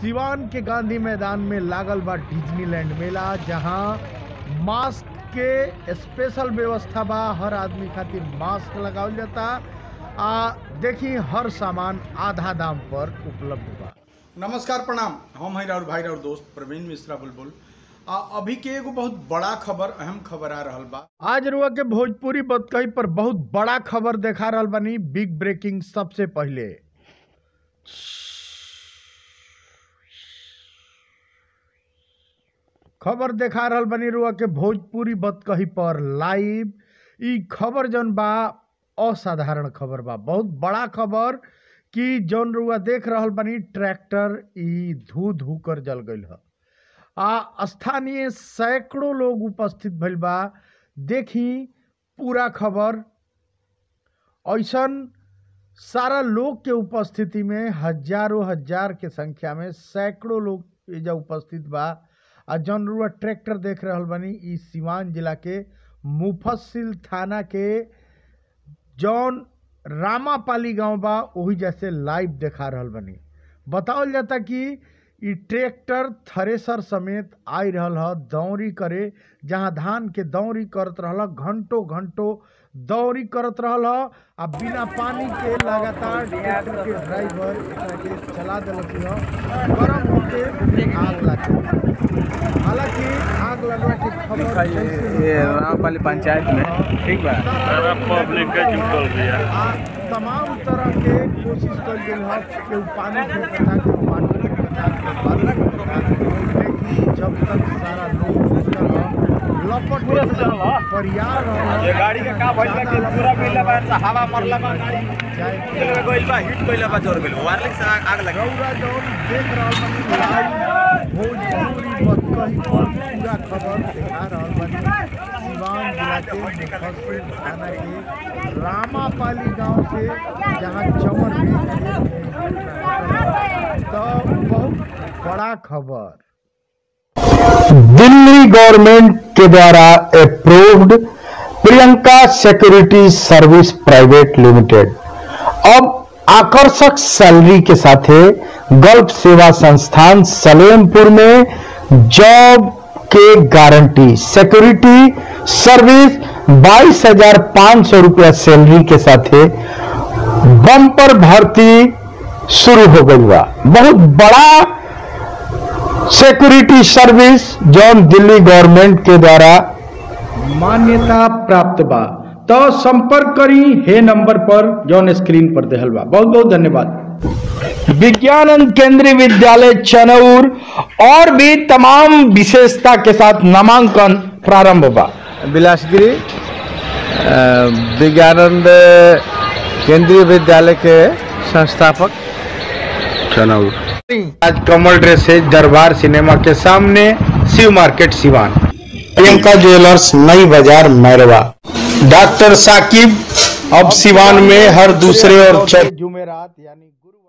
सिवान के गांधी मैदान में लागल बा डिज्नीलैंड मेला जहां मास्क के स्पेशल व्यवस्था बा हर आदमी खातिर मास्क लगावल जाता आ देखी हर सामान आधा दाम पर उपलब्ध बा नमस्कार प्रणाम हम हैं और भाई और दोस्त प्रवीण मिश्रा बुलबुल आ, अभी के एगो बहुत बड़ा खबर अहम खबर आ रहल बा आज रुआ के भोजपुरी बतकही पर बहुत बड़ा खबर देखा रहल बानी बिग ब्रेकिंग सबसे पहले खबर देखा रहल बानी रुआ के भोजपुरी बतकही पर लाइव ई खबर जौन बा असाधारण खबर बा बहुत बड़ा खबर कि जौन रुआ देख रहल बानी ट्रैक्टर ई धू धू कर जल गईल ह आ स्थानीय सैकड़ों लोग उपस्थित भइल बा देखी पूरा खबर ऐसन सारा लोग के उपस्थिति में हजारों हजार के संख्या में सैकड़ों लोग एजा उपस्थित बा आ जौन रुआ ट्रैक्टर देख रहल बानी ई सिवान जिला के मुफस्सिल थाना के जौन रामापाली गांव बा ओही जैसे लाइव देखा रहल बानी बतावल जाता कि ई ट्रैक्टर थ्रेसर समेत आई रहल ह दौरी करे जहाँ धान के दौरी करत रहल ह, घंटों घंटों दौरी करत रहल ह आ बिना पानी के लगातार ट्रैक्टर के ड्राइवर एकरा के चला देलक ह गरम होके आग लग गई। हालांकि आग लगवा के खबर कैसे ये रामपाली पंचायत में ठीक बा सारा पब्लिक के जुटल बिया। आ तमाम तरह के कोशिश कल गेल है कि उ पानी फेंकता के पानी फेंकता के बालू फेंकता लेकिन जब तक सारा लोग जुटल ह, लपट परियार रहल ये गाड़ी का का भइल बा कि पूरा मिलला बा से हवा मरला बा गाड़ी चाहे चल गइल बा हिट कइला बा जोर गइल वायरलेस से आग आग लगी गौरा जौन देख रहल बानी लाइव भोजपुरी बतकही पर पूरा खबर दिखा रहल बानी सिवान जिला के मुफस्सिल थाना के रामापाली गांव से जहां चमर में तो बहुत बड़ा खबर दिल्ली गवर्नमेंट के द्वारा approved Priyanka security service private limited अब आकर्षक सैलरी के साथ गल्फ सेवा संस्थान सलेमपुर में जॉब के गारंटी सिक्योरिटी सर्विस बाईस हजार पाँच सौ रुपया सैलरी के साथ बम्पर भर्ती शुरू हो गई बा बहुत बड़ा सिक्योरिटी सर्विस जौन दिल्ली गवर्नमेंट के द्वारा मान्यता प्राप्त बा तो संपर्क करी हे नंबर पर जौन स्क्रीन पर देहल बा बहुत बहुत धन्यवाद विज्ञानंद केंद्रीय विद्यालय चनौर और भी तमाम विशेषता के साथ नामांकन प्रारंभ बा बिलासगिरी अ, विज्ञानंद केंद्रीय विद्यालय के संस्थापक चनौर आज कमल ड्रेस है दरबार सिनेमा के सामने शिव मार्केट सिवान प्रियंका ज्वेलर्स नई बाजार मैरवा डॉक्टर साकिब अब सिवान में हर दूसरे और चौथे जुमेरात यानी गुरु